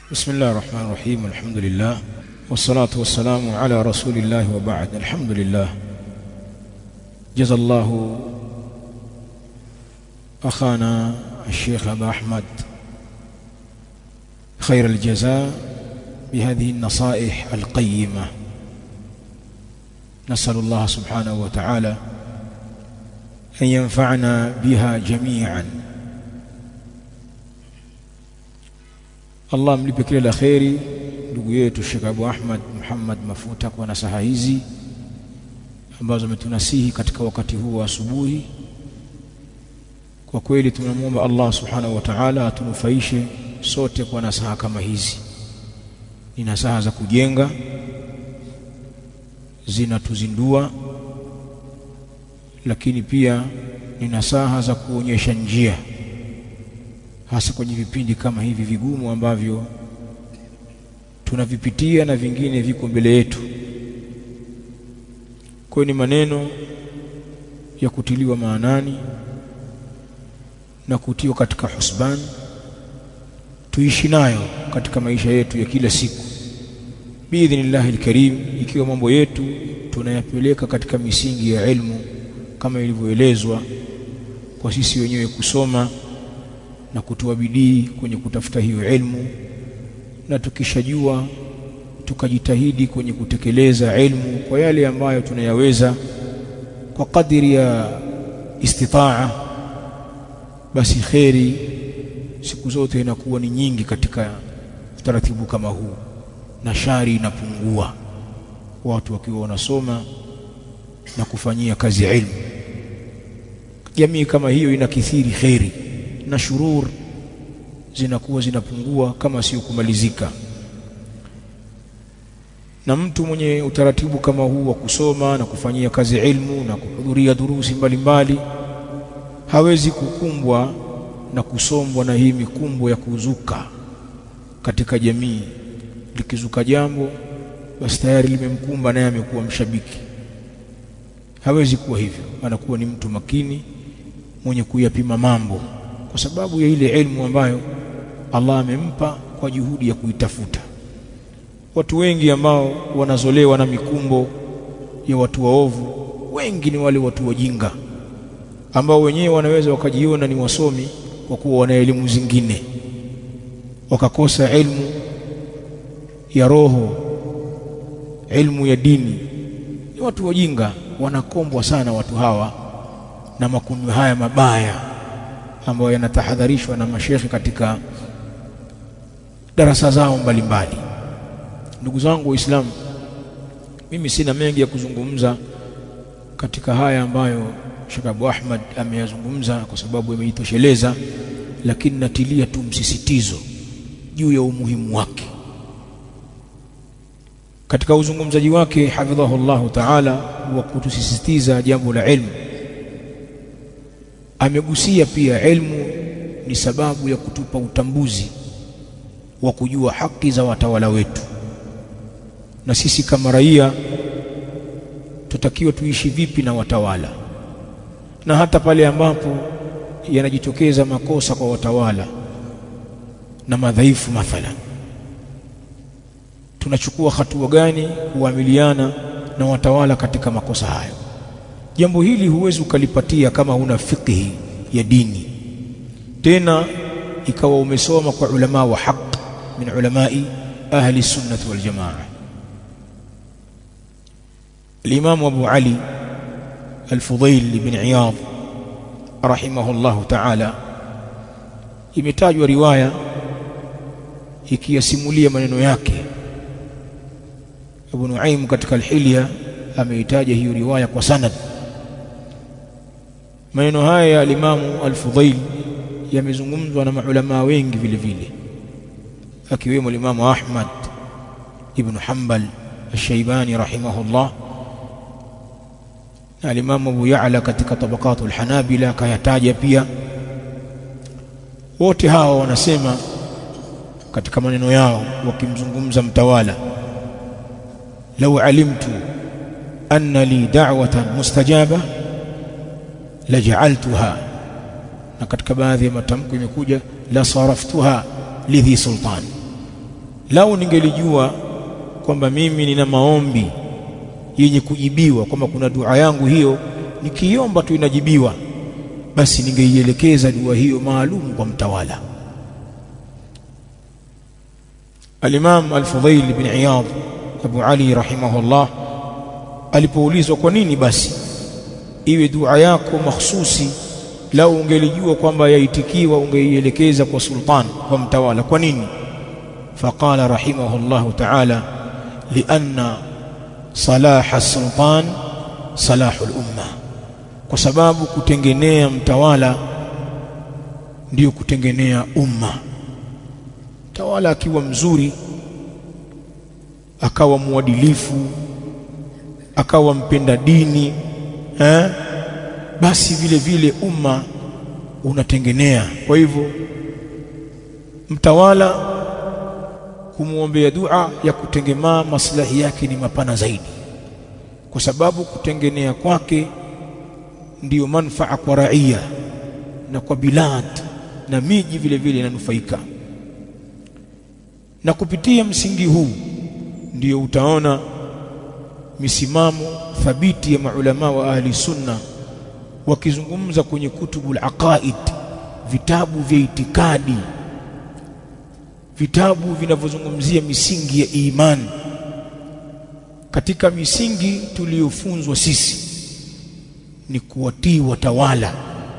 بسم الله الرحمن الرحيم الحمد لله والصلاة والسلام على رسول الله وبعد الحمد لله جزا الله أخانا الشيخ أبا أحمد خير الجزاء بهذه النصائح القيمة نسأل الله سبحانه وتعالى أن ينفعنا بها جميعا Allah mlipe kile la kheri ndugu yetu Sheikh Abu Ahmad Muhammad Mafuta kwa nasaha hizi ambazo ametunasihi katika wakati huu wa asubuhi. Kwa kweli tunamwomba Allah subhanahu wa ta'ala atunufaishe sote kwa nasaha kama hizi. Ni nasaha za kujenga, zinatuzindua, lakini pia ni nasaha za kuonyesha njia hasa kwenye vipindi kama hivi vigumu ambavyo tunavipitia na vingine viko mbele yetu. Kwa ni maneno ya kutiliwa maanani na kutiwa katika husban, tuishi nayo katika maisha yetu ya kila siku biidhnillahi alkarim, ikiwa mambo yetu tunayapeleka katika misingi ya ilmu kama ilivyoelezwa kwa sisi wenyewe kusoma na kutoa bidii kwenye kutafuta hiyo ilmu, na tukishajua tukajitahidi kwenye kutekeleza ilmu kwa yale ambayo tunayaweza kwa kadiri ya istitaa, basi kheri siku zote inakuwa ni nyingi katika utaratibu kama huu, na shari inapungua watu wakiwa wanasoma na kufanyia kazi ilmu. Jamii kama hiyo inakithiri kheri na shurur zinakuwa zinapungua kama sio kumalizika. Na mtu mwenye utaratibu kama huu wa kusoma na kufanyia kazi ilmu na kuhudhuria durusi mbalimbali mbali, hawezi kukumbwa na kusombwa na hii mikumbo ya kuzuka katika jamii. Likizuka jambo basi tayari limemkumba naye amekuwa mshabiki. Hawezi kuwa hivyo, anakuwa ni mtu makini mwenye kuyapima mambo kwa sababu ya ile elimu ambayo Allah amempa kwa juhudi ya kuitafuta. Watu wengi ambao wanazolewa na mikumbo ya watu waovu, wengi ni wale watu wajinga ambao wenyewe wanaweza wakajiona ni wasomi kwa kuwa wana elimu zingine, wakakosa elimu ya roho, elimu ya dini. Ni watu wajinga, wanakombwa sana watu hawa na makundi haya mabaya ambayo yanatahadharishwa na mashekhe katika darasa zao mbalimbali. Ndugu zangu Waislamu, mimi sina mengi ya kuzungumza katika haya ambayo Sheikh Abu Ahmad ameyazungumza kwa sababu yameitosheleza, lakini natilia tu msisitizo juu ya umuhimu wake katika uzungumzaji wake hafidhahu llahu taala wa kutusisitiza jambo la ilmu amegusia pia elimu ni sababu ya kutupa utambuzi wa kujua haki za watawala wetu, na sisi kama raia tutakiwa tuishi vipi na watawala, na hata pale ambapo yanajitokeza makosa kwa watawala na madhaifu, mathalan, tunachukua hatua gani kuamiliana na watawala katika makosa hayo. Jambo hili huwezi ukalipatia kama huna fiqhi ya dini, tena ikawa umesoma kwa ulama wa haq min ulamai ahli sunnati wal jamaa. Al-Imam Abu Ali Al-Fudayl ibn Iyad rahimahullahu ta'ala, imetajwa riwaya ikiyasimulia maneno yake. Abu Nuaim katika Al-Hilya ameitaja hiyo riwaya kwa sanad Maneno haya ya alimamu Al-Fudhail yamezungumzwa na maulamaa wengi vile vile, akiwemo alimamu Ahmad ibn Hanbal Al-Shaybani rahimahullah na alimamu Abu Ya'la katika tabaqatu al-Hanabila akayataja pia. Wote hawa wanasema katika maneno yao wakimzungumza mtawala, lau alimtu anna li da'watan mustajaba lajaaltuha, na katika baadhi ya matamko imekuja la saraftuha lidhi sultan, lau ningelijua kwamba mimi nina maombi yenye kujibiwa kwamba kuna dua yangu hiyo nikiomba tu inajibiwa basi ningeielekeza dua hiyo maalum kwa mtawala Al-Imam Al-Fudhail bin Iyad Abu Ali rahimahullah alipoulizwa kwa nini basi iwe dua yako mahsusi lau ungelijua kwamba yaitikiwa ungeielekeza kwa sultan kwa mtawala kwa nini faqala rahimahullah ta'ala lianna salaha as-sultan salahu al-umma kwa sababu kutengenea mtawala ndiyo kutengenea umma tawala akiwa mzuri akawa mwadilifu akawa mpenda dini eh? basi vile vile umma unatengenea kwa hivyo mtawala kumwombea dua ya kutengemaa maslahi yake ni mapana zaidi kwa sababu kutengenea kwake ndiyo manfaa kwa raia na kwa bilad na miji vile vile inanufaika na kupitia msingi huu ndiyo utaona misimamo thabiti ya maulama wa ahli sunna wakizungumza kwenye kutubul aqaid vitabu vya itikadi vitabu vinavyozungumzia misingi ya imani katika misingi tuliyofunzwa sisi ni kuwatii watawala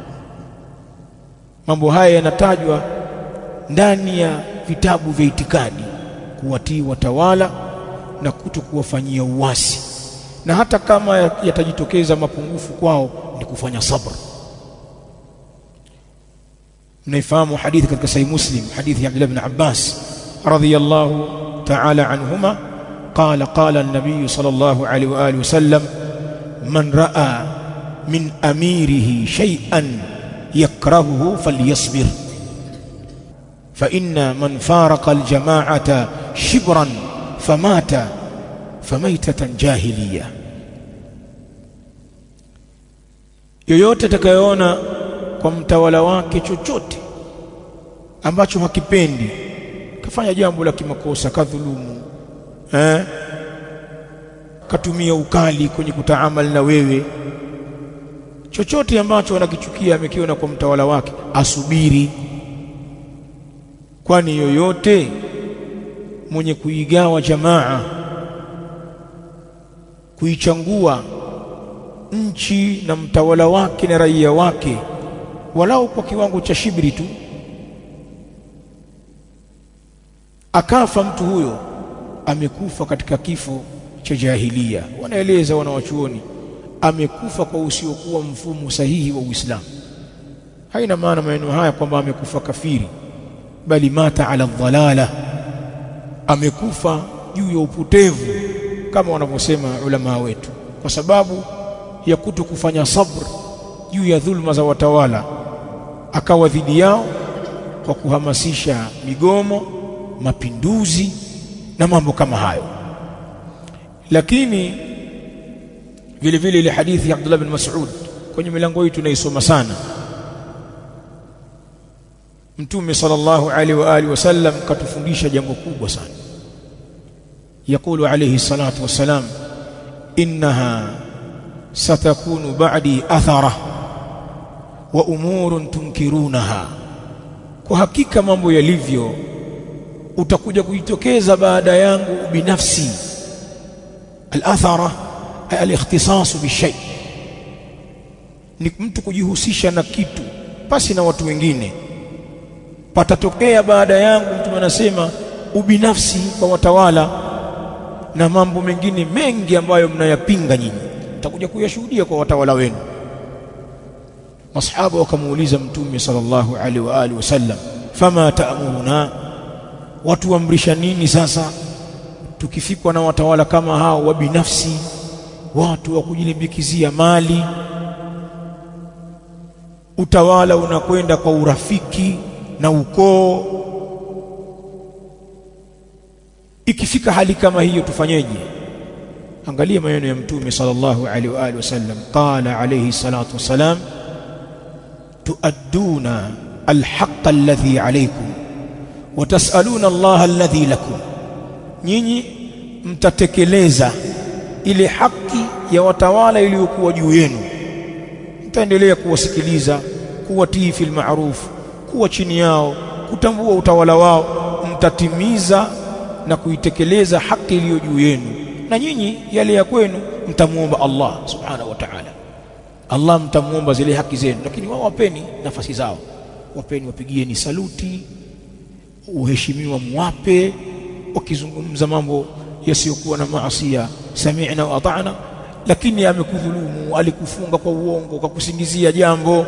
mambo haya yanatajwa ndani ya vitabu vya itikadi kuwatii watawala na kuto kuwafanyia uasi na hata kama yatajitokeza mapungufu kwao ni kufanya sabr mnaifahamu hadithi katika sahih muslim hadithi ya Abdullah ibn Abbas radhiyallahu ta'ala anhuma قال قال النبي صلى الله عليه واله وسلم من راى من اميره شيئا يكرهه فليصبر فان من فارق الجماعه شبرا فمات فميتة جاهلية yoyote atakayeona kwa mtawala wake chochote ambacho hakipendi kafanya jambo la kimakosa kadhulumu eh katumia ukali kwenye kutaamal na wewe chochote ambacho anakichukia amekiona kwa mtawala wake asubiri kwani yoyote mwenye kuigawa jamaa kuichangua nchi na mtawala wake na raia wake walau kwa kiwango cha shibri tu akafa mtu huyo amekufa katika kifo cha jahilia wanaeleza wanawachuoni amekufa kwa usiokuwa mfumo sahihi wa Uislamu haina maana maneno haya kwamba amekufa kafiri bali mata ala dhalala amekufa juu ya upotevu kama wanavyosema ulama wetu kwa sababu ya kuto kufanya sabr juu ya dhulma za watawala akawa dhidi yao kwa kuhamasisha migomo mapinduzi na mambo kama hayo lakini vile vile ile hadithi ya Abdullah bin Mas'ud kwenye milango hii tunaisoma sana Mtume sallallahu alaihi wa alihi wasallam katufundisha jambo kubwa sana يقول عليه الصلاة والسلام إنها ستكون بعدي أثرة وأمور تنكرونها kwa hakika mambo yalivyo utakuja kujitokeza baada yangu binafsi al-athara al-ikhtisas bishay ni mtu kujihusisha na kitu pasi na watu wengine patatokea baada yangu mtu anasema ubinafsi kwa watawala na mambo mengine mengi ambayo mnayapinga nyinyi mtakuja kuyashuhudia kwa watawala wenu masahaba wakamuuliza mtume sallallahu alaihi wa alihi wasallam fama taamuruna watu amrisha nini sasa tukifikwa na watawala kama hao wa binafsi watu wa kujilimbikizia mali utawala unakwenda kwa urafiki na ukoo ikifika hali kama hiyo tufanyeje angalia maneno ya mtume sallallahu alaihi wa alihi wasallam qala alayhi salatu wasalam tuadduna alhaq alladhi alaykum wa tasaluna Allah alladhi lakum nyinyi mtatekeleza ile haki ya watawala iliyokuwa juu yenu mtaendelea kuwasikiliza kuwatii fil ma'ruf kuwa chini yao kutambua utawala wao mtatimiza na kuitekeleza haki iliyo juu yenu na nyinyi yale ya kwenu mtamuomba Allah subhanahu wa ta'ala Allah mtamuomba zile haki zenu lakini wao wapeni nafasi zao wapeni wapigieni saluti uheshimiwa muwape wakizungumza mambo yasiyokuwa na maasia sami'na wa ata'na lakini amekudhulumu alikufunga kwa uongo kwa kusingizia jambo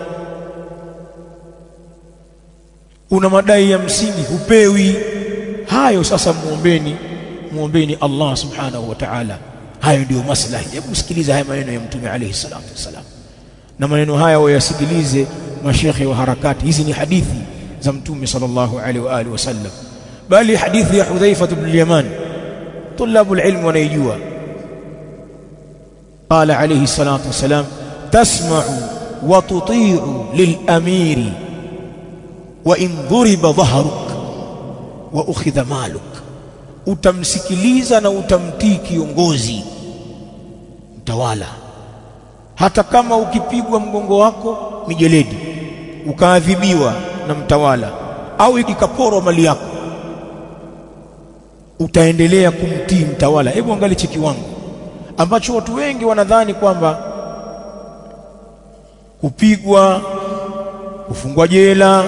una madai ya msingi hupewi hayo sasa muombeni muombeni Allah subhanahu wa ta'ala hayo ndio maslahi hebu sikiliza haya maneno ya mtume alayhi salatu wasalam na maneno haya wayasikilize mashekhe wa harakati hizi ni hadithi za mtume sallallahu alaihi wa alihi wasallam bali hadithi ya Hudhaifa ibn al-Yaman طلاب العلم wanaijua قال عليه الصلاة والسلام تسمع وتطيع للأمير وإن ضرب ظهرك وأخذ مالك utamsikiliza na utamtii kiongozi mtawala hata kama ukipigwa mgongo wako mijeledi ukaadhibiwa na mtawala au ikaporwa mali yako utaendelea kumtii mtawala hebu angalia chiki wangu ambacho watu wengi wanadhani kwamba kupigwa kufungwa jela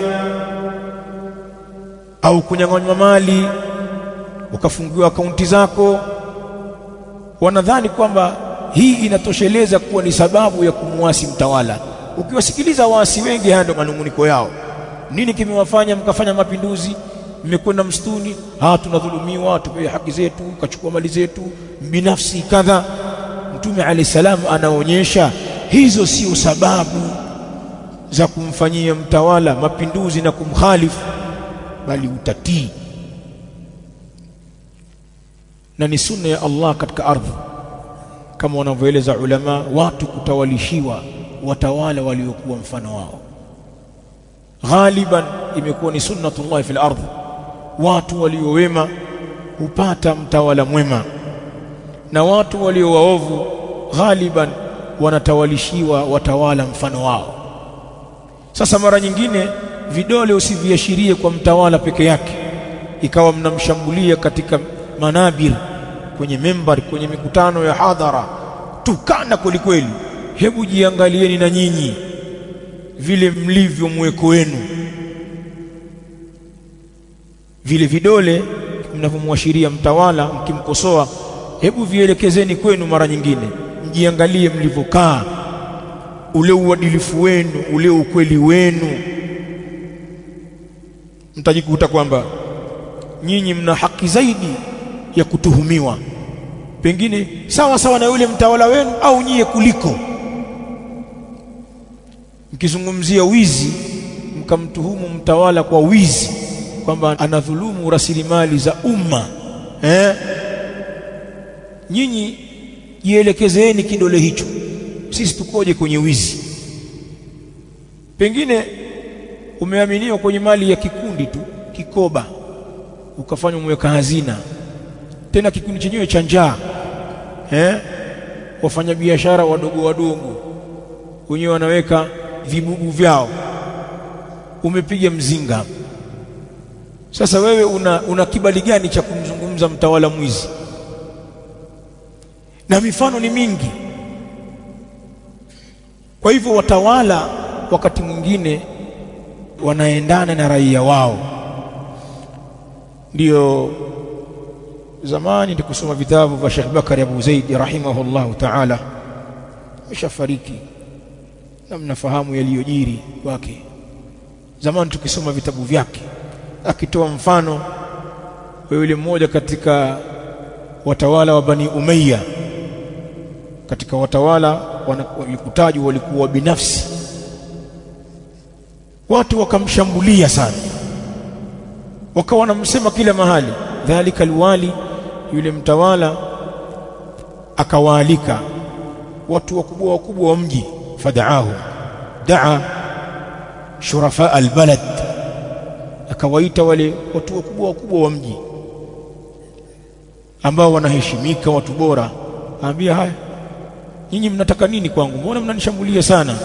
au kunyang'anywa mali ukafungiwa akaunti zako wanadhani kwamba hii inatosheleza kuwa ni sababu ya kumwasi mtawala ukiwasikiliza waasi wengi haya ndio manunguniko yao nini kimewafanya mkafanya mapinduzi mmekwenda msituni ah tunadhulumiwa tupewe haki zetu kachukua mali zetu binafsi kadha mtume alayhi salam anaonyesha hizo sio sababu za kumfanyia mtawala mapinduzi na kumkhalifu bali utatii na ni sunna ya Allah katika ardhi kama wanavyoeleza ulama watu kutawalishiwa watawala waliokuwa mfano wao ghaliban imekuwa ni sunnatullah fil ardh watu waliowema hupata mtawala mwema na watu walio waovu ghaliban wanatawalishiwa watawala mfano wao sasa mara nyingine vidole usiviashirie kwa mtawala peke yake ikawa mnamshambulia katika manabir kwenye membar kwenye mikutano ya hadhara tukana kweli kweli hebu jiangalieni na nyinyi vile mlivyo mweko wenu vile vidole mnavyomwashiria mtawala mkimkosoa hebu vielekezeni kwenu mara nyingine mjiangalie mlivyokaa ule uadilifu wenu ule ukweli wenu mtajikuta kwamba nyinyi mna haki zaidi ya kutuhumiwa pengine sawa sawa na yule mtawala wenu au nyie kuliko mkizungumzia wizi mkamtuhumu mtawala kwa wizi kwamba anadhulumu rasilimali za umma eh nyinyi jielekezeeni kidole hicho sisi tukoje kwenye wizi pengine umeaminiwa kwenye mali ya kikundi tu kikoba ukafanywa mweka hazina tena kikundi chenyewe cha njaa eh wafanyabiashara wadogo wadogo wenyewe wanaweka vibugu vyao umepiga mzinga sasa wewe una, una kibali gani cha kumzungumza mtawala mwizi na mifano ni mingi kwa hivyo watawala wakati mwingine wanaendana na raia wao ndio zamani ndikusoma vitabu vya Sheikh Bakari Abu Zaid rahimahullahu ta'ala ameshafariki na mnafahamu yaliyojiri kwake zamani tukisoma vitabu vyake akitoa mfano wa yule mmoja katika watawala wa Bani Umayya katika watawala walikutajwa walikuwa binafsi watu wakamshambulia sana wakawa wanamsema kila mahali dhalika alwali yule mtawala akawaalika watu wakubwa wakubwa wa mji fadaahu daa shurafa albalad akawaita wale watu wakubwa wakubwa wa mji ambao wanaheshimika watu bora aambia haya nyinyi mnataka nini kwangu mbona mnanishambulia sana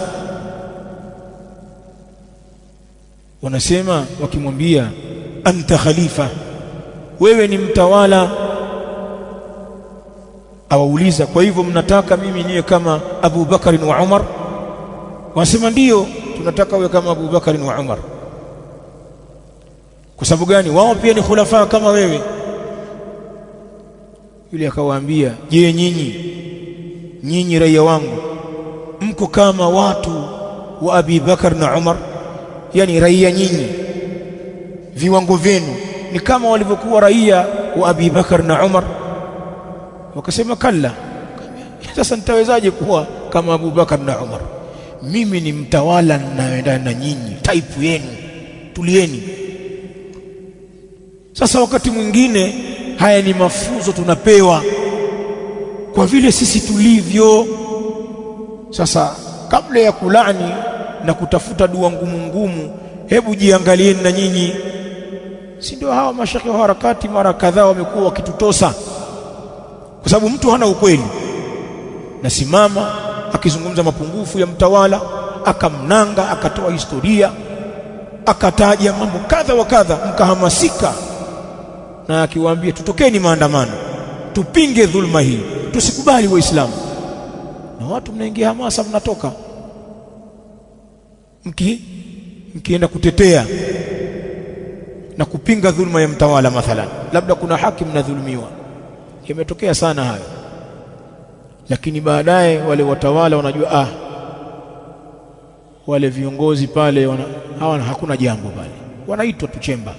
wanasema wakimwambia anta khalifa wewe ni mtawala awauliza kwa hivyo mnataka mimi niwe kama Abu Bakari wa Umar wanasema ndiyo tunataka uwe kama Abu Bakari wa Umar kwa sababu gani wao pia ni khulafa kama wewe yule akawaambia je nyinyi nyinyi raia wangu mko kama watu wa Abi Bakar na Umar yani raia nyinyi viwango vyenu ni kama walivyokuwa raia wa Abi Bakar na Umar wakasema kalla sasa nitawezaje kuwa kama Abu Bakar na Umar mimi ni mtawala ninayoendana na nyinyi type yenu tulieni sasa wakati mwingine haya ni mafunzo tunapewa kwa vile sisi tulivyo sasa kabla ya kulani na kutafuta dua ngumu ngumu hebu jiangalieni na nyinyi si ndio hawa mashekhe wa harakati mara kadhaa wamekuwa wakitutosa kwa sababu mtu hana ukweli nasimama akizungumza mapungufu ya mtawala akamnanga akatoa historia akataja mambo kadha wa kadha mkahamasika na akiwaambia tutokeni maandamano tupinge dhulma hii tusikubali waislamu na watu mnaingia hamasa mnatoka mki mkienda kutetea na kupinga dhulma ya mtawala mathalan labda kuna haki mnadhulumiwa imetokea sana hayo lakini baadaye wale watawala wanajua ah wale viongozi pale wana, hawana hakuna jambo pale wanaitwa tu chemba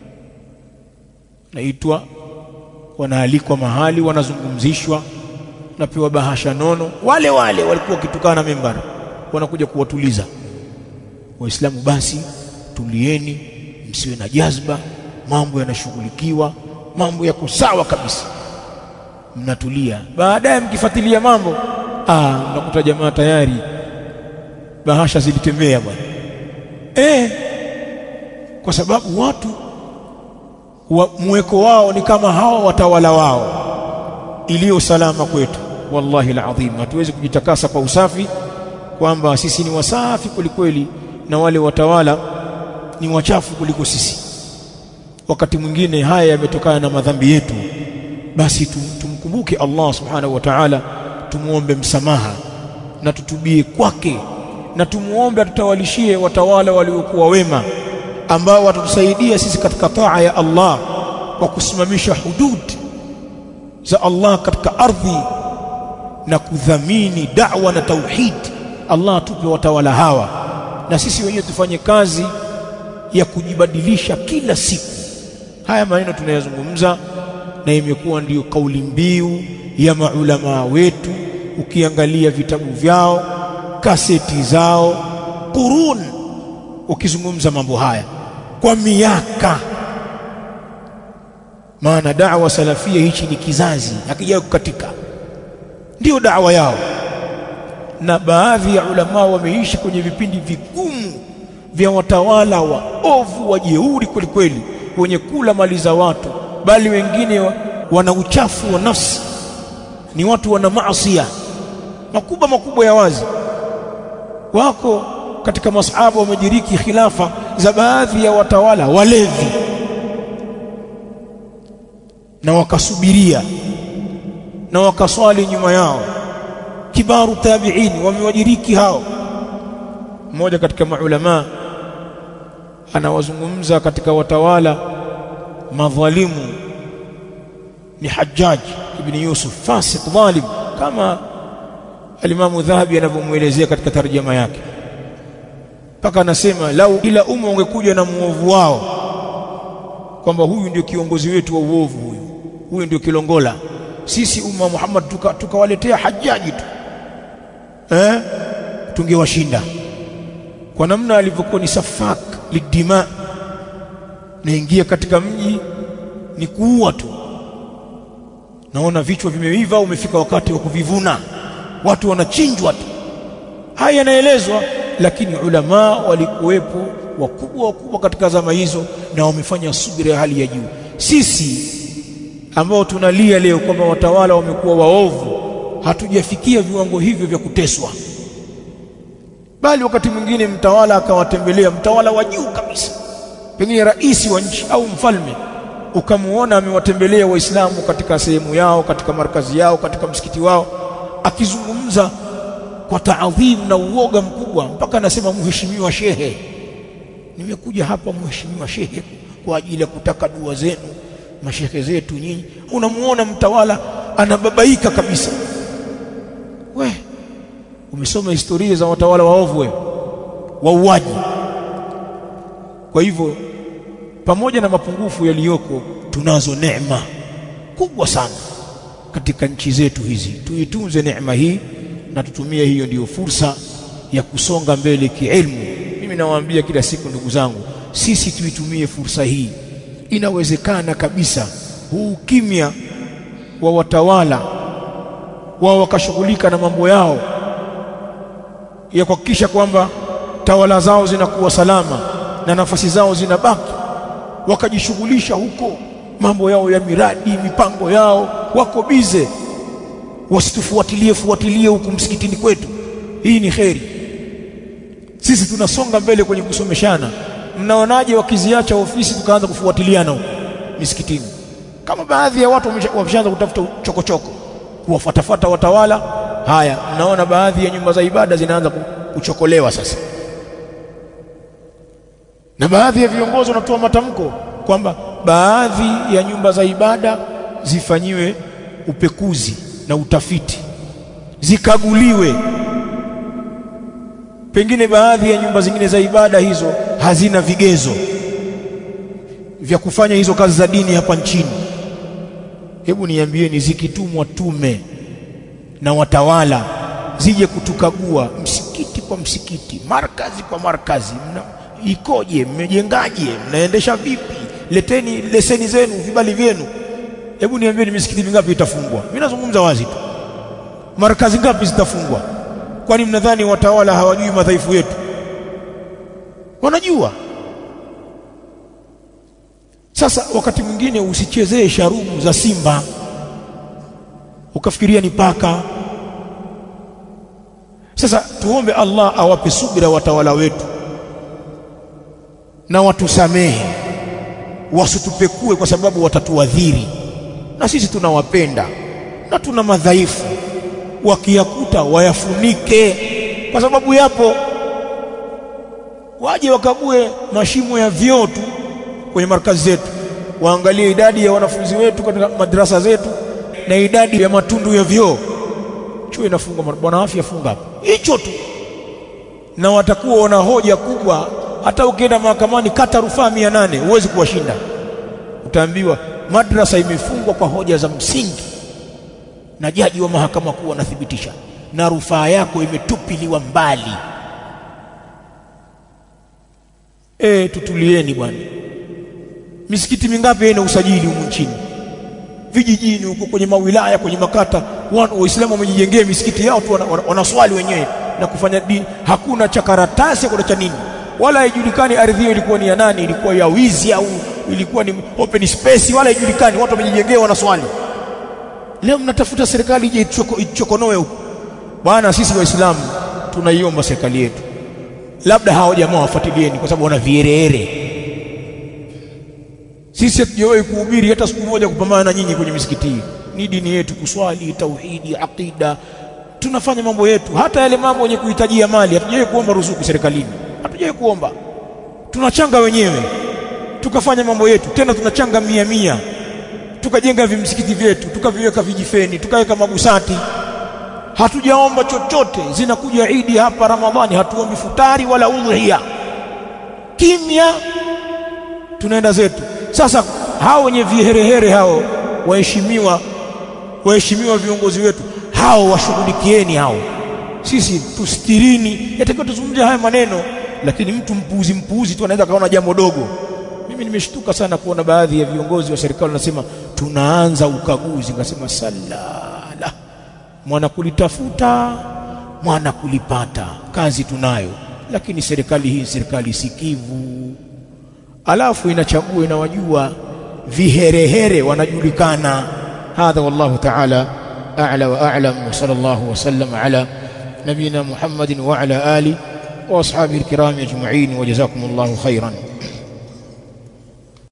naitwa wanaalikwa mahali wanazungumzishwa napewa bahasha nono wale wale walikuwa wakitukana membara wanakuja kuwatuliza waislamu basi tulieni msiwe na jazba mambo yanashughulikiwa mambo yako sawa kabisa mnatulia baadaye mkifuatilia mambo ah mnakuta jamaa tayari bahasha zilitembea bwana eh kwa sababu watu wa, mweko wao ni kama hao watawala wao iliyo salama kwetu wallahi alazim hatuwezi kujitakasa kwa usafi kwamba sisi ni wasafi kwelikweli na wale watawala ni wachafu kuliko sisi wakati mwingine haya yametokana na madhambi yetu basi tumkumbuke Allah subhanahu wa ta'ala tumuombe msamaha na tutubie kwake na tumuombe atutawalishie watawala waliokuwa wema ambao watatusaidia sisi katika taa ya Allah kwa kusimamisha hudud za Allah katika ardhi na kudhamini da'wa na tauhid Allah tupe watawala hawa na sisi wenyewe tufanye kazi ya kujibadilisha kila siku haya maneno tunayazungumza na imekuwa ndiyo kauli mbiu ya maulama wetu ukiangalia vitabu vyao kaseti zao qurun ukizungumza mambo haya kwa miaka maana da'wa salafia hichi ni kizazi hakija kukatika ndiyo da'wa yao na baadhi ya ulama wameishi kwenye vipindi vigumu vya watawala wa ovu wajeuri kweli kweli wenye kula mali za watu bali wengine wa, wana uchafu wa nafsi ni watu wana maasiya makubwa makubwa ya wazi wako katika masahaba wamediriki khilafa za baadhi ya watawala walevi na wakasubiria na wakaswali nyuma yao kibaru tabi'in wamewadiriki hao mmoja katika maulama anawazungumza katika watawala madhalimu ni Hajjaj ibn Yusuf fasik dhalim kama alimamu Dhahabi anavyomuelezea katika tarjama yake mpaka anasema lau ila umma ungekuja na muovu wao kwamba huyu ndio kiongozi wetu wa uovu huyu huyu ndio kilongola sisi umma Muhammad tukawaletea tuka Hajjaji tu eh tungewashinda kwa namna alivyokuwa ni safak lidima naingia katika mji ni kuua tu naona vichwa vimeiva umefika wakati wa kuvivuna watu wanachinjwa tu haya yanaelezwa lakini ulama walikuwepo wakubwa wakubwa katika zama hizo na wamefanya subira ya hali ya juu sisi ambao tunalia leo kwamba watawala wamekuwa waovu hatujafikia viwango hivyo vya kuteswa bali wakati mwingine mtawala akawatembelea mtawala wa juu kabisa pengine rais wa nchi au mfalme ukamuona amewatembelea waislamu katika sehemu yao katika markazi yao katika msikiti wao akizungumza kwa taadhim na uoga mkubwa mpaka anasema mheshimiwa shehe nimekuja hapa mheshimiwa shehe kwa ajili ya kutaka dua zenu mashehe zetu nyinyi unamuona mtawala anababaika kabisa we umesoma historia za watawala waovu wewe wauaji kwa hivyo pamoja na mapungufu yaliyoko tunazo neema kubwa sana katika nchi zetu hizi tuitunze neema hii na tutumie hiyo ndiyo fursa ya kusonga mbele kiilmu mimi nawaambia kila siku ndugu zangu sisi tuitumie fursa hii inawezekana kabisa huu kimya wa watawala wao wakashughulika na mambo yao ya kuhakikisha kwamba tawala zao zinakuwa salama na nafasi zao zinabaki wakajishughulisha huko mambo yao ya miradi mipango yao wako bize wasitufuatilie fuatilie huku msikitini kwetu hii ni kheri sisi tunasonga mbele kwenye kusomeshana mnaonaje wakiziacha ofisi tukaanza kufuatiliana huko misikitini kama baadhi ya watu wameshaanza kutafuta chokochoko kuwafuatafuata watawala haya mnaona baadhi ya nyumba za ibada zinaanza kuchokolewa sasa na baadhi ya viongozi wanatoa matamko kwamba baadhi ya nyumba za ibada zifanyiwe upekuzi na utafiti zikaguliwe pengine baadhi ya nyumba zingine za ibada hizo hazina vigezo vya kufanya hizo kazi za dini hapa nchini hebu niambieni zikitumwa tume na watawala zije kutukagua msikiti kwa msikiti markazi kwa markazi mna, ikoje mmejengaje mnaendesha vipi leteni leseni zenu vibali vyenu hebu niambieni misikiti mingapi itafungwa mimi nazungumza wazi tu markazi ngapi zitafungwa kwani mnadhani watawala hawajui madhaifu yetu wanajua sasa wakati mwingine usichezee sharubu za simba ukafikiria ni paka sasa tuombe Allah awape subira watawala wetu na watusamehe wasitupekue kwa sababu watatuadhiri na sisi tunawapenda na tuna madhaifu wakiyakuta wayafunike kwa sababu yapo waje wakague mashimo ya vyoo tu kwenye markazi zetu waangalie idadi ya wanafunzi wetu katika madrasa zetu na idadi ya matundu ya vyoo chuo inafunga bwana afya funga hapo hicho tu na watakuwa wana hoja kubwa hata ukienda mahakamani kata rufaa mia nane huwezi kuwashinda utaambiwa madrasa imefungwa kwa hoja za msingi na jaji wa mahakama kuu anathibitisha na rufaa yako imetupiliwa mbali e, tutulieni bwana misikiti mingapi ina usajili humu nchini vijijini huko kwenye mawilaya kwenye makata waislamu wamejijengea misikiti yao tu wanaswali wenyewe na kufanya dini hakuna cha karatasi hakuna cha nini wala haijulikani ardhi hiyo ilikuwa ni ya nani ilikuwa ya wizi au ilikuwa ni open space wala haijulikani watu wamejijengea wanaswali leo mnatafuta serikali ije ichokonoe huko bwana sisi waislamu tunaiomba serikali yetu labda hao jamaa wafuatilieni kwa sababu wana viereere sisi hatujawahi kuhubiri hata siku moja kupambana na nyinyi kwenye misikiti hii ni dini yetu kuswali tauhidi aqida tunafanya mambo yetu hata yale mambo yenye kuhitajia mali hatujawahi kuomba ruzuku serikalini hatujawahi kuomba tunachanga wenyewe tukafanya mambo yetu tena tunachanga mia mia tukajenga vimsikiti vyetu tukaviweka vijifeni tukaweka magusati hatujaomba chochote zinakuja idi hapa ramadhani hatuombi futari wala udhiya kimya tunaenda zetu sasa hao wenye viherehere hao waheshimiwa waheshimiwa viongozi wetu hao washughulikieni hao sisi tustirini yatakiwa tuzungumzie haya maneno lakini mtu mpuuzi mpuuzi tu anaweza kaona jambo dogo mimi nimeshtuka sana kuona baadhi ya viongozi wa serikali wanasema tunaanza ukaguzi nikasema salala mwana kulitafuta mwana kulipata kazi tunayo lakini serikali hii serikali sikivu alafu inachagua inawajua viherehere wanajulikana hadha wallahu ta'ala a'la wa a'lam wa sallallahu wa sallam ala nabina Muhammadin wa ala ali wa ashabihi alkiram ajma'in wa jazakumullahu khairan